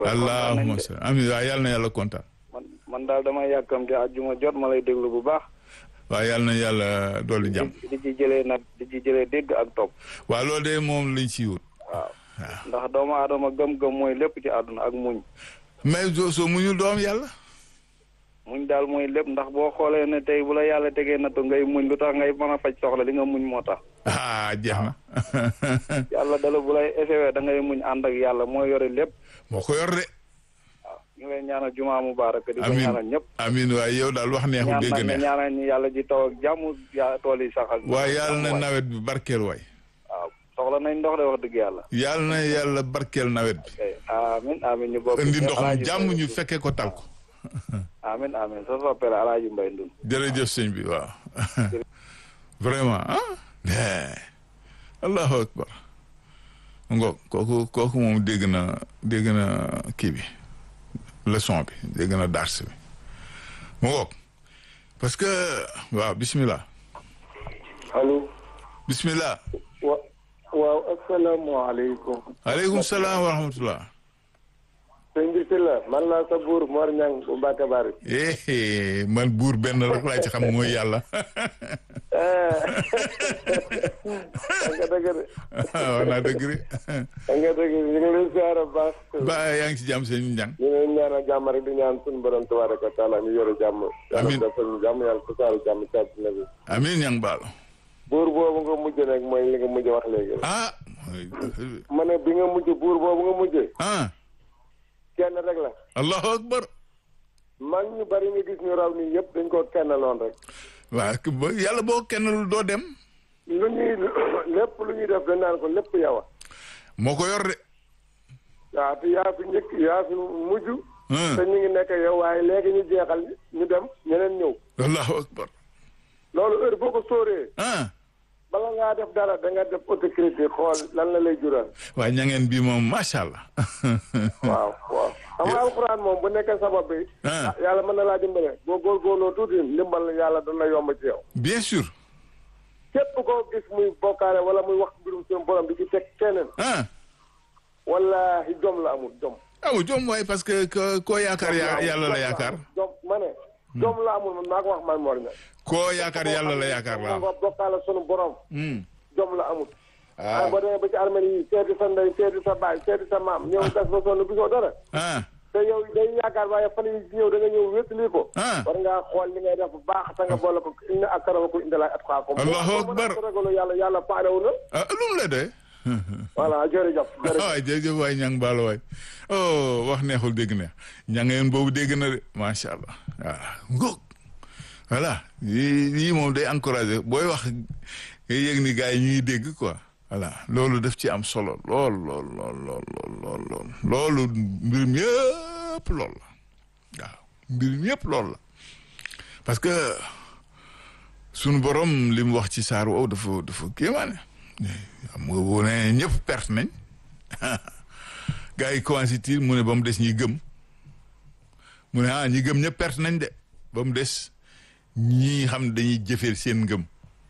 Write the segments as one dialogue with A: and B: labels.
A: allahumma salli amiin waaw yàlla na yàlla kontaan.
B: man man daal dama yàkkamte àjjuma jot ma lay déglu bu baax.
A: waaw yàlla na yàlla dolli jàmm.
B: di ci jëlee nag di ci jëlee dégg ak topp.
A: waaw loolu de moom lañ ci wut.
B: waaw ndax doomu aadama gëm-gëm mooy lépp ci àdduna ak muñ.
A: mais soo soo muñul doom yàlla.
B: muñ daal mooy lépp ndax boo xoolee ne tey bu la yàlla tegee nattu ngay muñ lu tax ngay mën a faj soxla li nga muñ moo tax.
A: ah jeex na.
B: yàlla dala bu lay essayé da ngay muñ ànd ak yàlla moo yore lépp.
A: moo ko yor de.
B: waaw ñu ngi lay ñaanal jumaa mubarak di ko
A: amiin
B: ñaanal ñëpp.
A: amiin waaye yow daal wax neexul dégg
B: ñaan
A: neex.
B: nag ñaanal ñi yàlla ji taw ak jàmm ya tool yi sax ak.
A: waaye yàlla na nawet bi barkeel waay.
B: waaw soxla nañ ndox de wax dëgg yàlla.
A: yàlla na yàlla barkeel nawet bi.
B: ok amiin amiin ñu bokk.
A: indi ndox mu
B: Alaaji
A: jàmm
B: Mbay
A: ñu
B: Ndun.
A: fekkee ko tal ko.
B: amiin amiin sa soppeel Alaaji Mbay Ndun.
A: jërëjëf sëñ bi waaw vraiment ah eh, allahu akbar ngo kooku kooku moom dégg na dégg na kii bi leçon bi dégg na dars bi mu ngoog parce que waaw bismillah
C: allo
A: bismillah
C: wa waaw asalaamaaleykum
A: aleykum salaam wa rahmatullah
C: sëñ bi si la man laa sa buur Mor Ñang bu Mbàkke Bari
A: eh man buur benn rek laa ci xam mooy yàlla
C: nga dëgg de
A: wax naa dëgg de
C: nga dëgg ñu ngi lay siyaare bu baax
A: ba yaa ngi ci jàmm seen njàng
C: ñu ngi ñaanal jàmm rek di ñaan suñu borom tabaraka wa taala ñu yore jàmm yàlla
A: Amiin.
C: defal ñu jàmm yàlla tasaare jàmm ci àddina bi
A: amiin ñang baalo
C: buur boobu nga mujj nag mooy li nga mujj wax léegi
A: ah
C: ma ne bi nga mujj buur boobu nga mujjee
A: ah
C: kenn rek la
A: allahu akbar
C: mag ñu bari nga gis ñu raw nii yëpp dañ koo kennaloon rek
A: waaw ku- ba- yàlla boo kenn doo dem
C: lu ñuy lépp lu ñuy def dañ naan ko lépp yow a
A: moo ko yor de
C: waaw te yaa fi njëkk yaa fi mujj
A: Hmm.
C: te ñu ngi nekk yow waaye léegi ñu jeexal ñu dem ñeneen ñëw
A: allahu akbar
C: loolu heure boo ko sóoree
A: ah
C: bala ngaa def dara da nga def autocritique xool lan la lay jural
A: waaye ñangeen bi moom macha allah
C: waaw waaw xam nga alxuraan moom bu nekkee sabab bi
A: Ah.
C: ah, yàlla mën na laa dimbale boo góorgóorloo tuuti ndimbal yàlla dana yomb ci yow
A: bien sûr
C: képp koo gis muy bokkaale wala muy wax mbirum seen borom di ci teg keneen
A: ah
C: wallahi jom la amul jom
A: aw jom waay parce que ko- koo yaakaar ya- yàlla la yaakaar
C: jom ma ne jom la amul man maa ko wax man Mor Niang
A: koo yaakaar yàlla la yaakaar la am
C: nga bokkaale sunu borom
A: Hmm.
C: jom la amul
A: ah
C: ah boo demee ba ci armée yi seeti sa ndey seeti sa baay seeti sa maam ñëw gas ba sonn gisoo dara
A: ah
C: te yow day yaakaar waaye fan yi ñëw da nga ñëw wétali ko
A: Ah.
C: war ngaa xool li ngay def bu baax te nga boole ko inna akramakum inda Allahi atqaakum
A: Allahu
C: boo
A: akbar.
C: ko ragalu yàlla yàlla faalewu na
A: ah lu mu la doy
C: voilà jërëjëf jërëjëf
A: waay jërëjëf waay ñang baalo waay oh wax neexul dégg neex ñangeen boobu dégg na de macha allah waaw ngóog voilà yii yii moom day encouragé booy wax nga yëg ni gars yi ñuy dégg quoi voilà loolu daf ci am solo lool lool lool lool lool lool lool loolu mbirum yëpp lool la waaw mbirum yëpp lool la parce que sunu borom li mu wax ci saar woowu dafa dafa kéemaane xam nga boo nee ñëpp perte nañ gars yi commencé tiir mu ne ba mu des ñi gëm mu ne ah ñi gëm ñëpp perte nañ de ba mu des ñi xam ne dañuy jëfee seen ngëm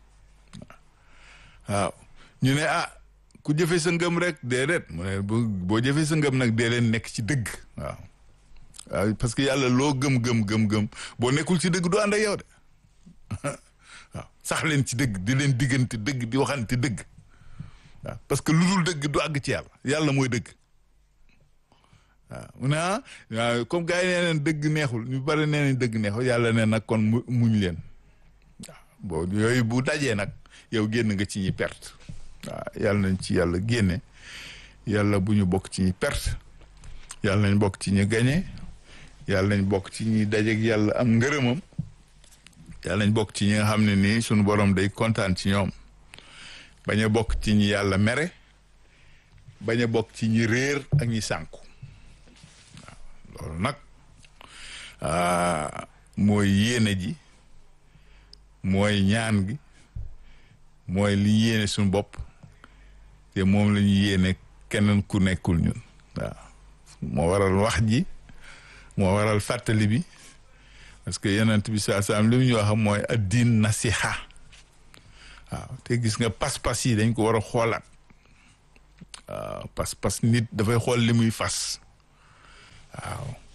A: waaw ñu ne ah ku jëfee sa ngëm rek déedéet mu ne bu boo jëfee sa ngëm nag dee leen nekk ci dëgg waaw waaw parce que yàlla loo gëm gëm gëm gëm boo nekkul ci dëgg du ànd ak yow de waaw sax leen ci dëgg di leen diggante dëgg di waxante dëgg waaw parce que lu dul dëgg du àgg ci yàlla yàlla mooy dëgg waaw mu ne ah waaw comme gars yi nee neen dëgg neexul ñu bari nee nañ dëgg neexul yàlla ne nag kon mu muñ leen waaw boo yooyu bu dajee nag yow génn nga ci ñi perte waaw yàlla nañ ci yàlla génne yàlla bu ñu bokk ci ñi perte yàlla nañ bokk ci ñi gañe yàlla nañ bokk ci ñi dajeeg yàlla am ngërëmam yàlla nañ bokk ci ñi nga xam ne nii sunu borom day kontaan ci ñoom bañ a bokk ci ñi yàlla mere bañ a bokk ci ñi réer ak ñi sànku waaw loolu nag ah, mooy yéene ji mooy ñaan gi mooy li yéene suñu bopp te moom la ñu yéene keneen ku nekkul ñun waaw moo waral wax ji moo waral fàttali bi parce que yonent bi saa saam li mu ñu wax mooy addin nasiha waaw te gis nga pas-pas yi dañ ko war a xoolaat waaw pas-pas nit dafay xool li muy fas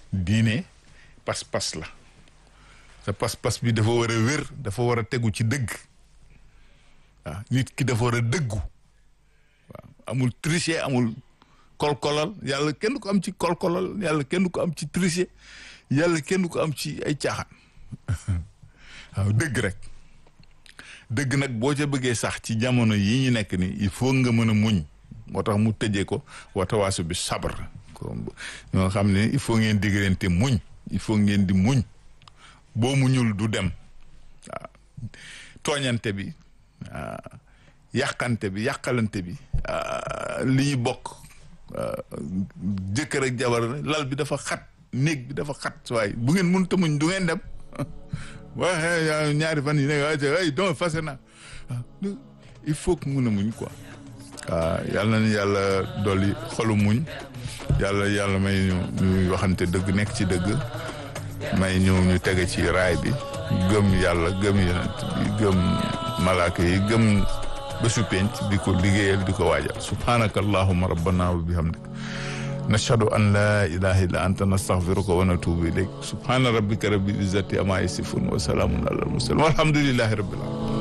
A: diine pas-pas la sa pas-pas bi dafa war a wér dafa war a tegu ci dëgg waaw nit ki dafa war a dëggu waaw amul tricher amul kolkolal yàlla kenn du ko am ci kolkolal yàlla kenn du ko am ci tricher yàlla kenn du ko am ci ay caaxaan waaw dëgg rek dëgg nag boo ca bëggee sax ci jamono yi ñu nekk ni il faut nga mën a muñ moo tax mu tëjee ko watawaasu bi sabar ko ñoo xam ne il faut ngeen diggante muñ il faut ngeen di muñ boo muñul du dem waaw tooñante bi yàqante bi yàqalante bi li ñu bokk jëkkër ak jabar lal bi dafa xat néeg bi dafa xat waaye bu ngeen mënut a muñ du ngeen dem waaye ñaari fan yi ne ay donc fase na il faut que mun a muñ quoi waaw yàlla na yàlla dolli xolu muñ yàlla yàlla may ñu ñuy waxante dëgg nekk ci dëgg may ñu ñu tege ci raay bi gëm yàlla gëm yonent bi gëm malaaka yi gëm bésu penc di ko liggéeyal di ko waajal subhanaka allahuma rabbana wa bihamdik nashhadu an la ilaha illa anta nastaghfiruka wa natubu ilayk subhana rabbika rabbil izzati amma yasifun wa salamun ala al mursalin walhamdulillahi rabbil alamin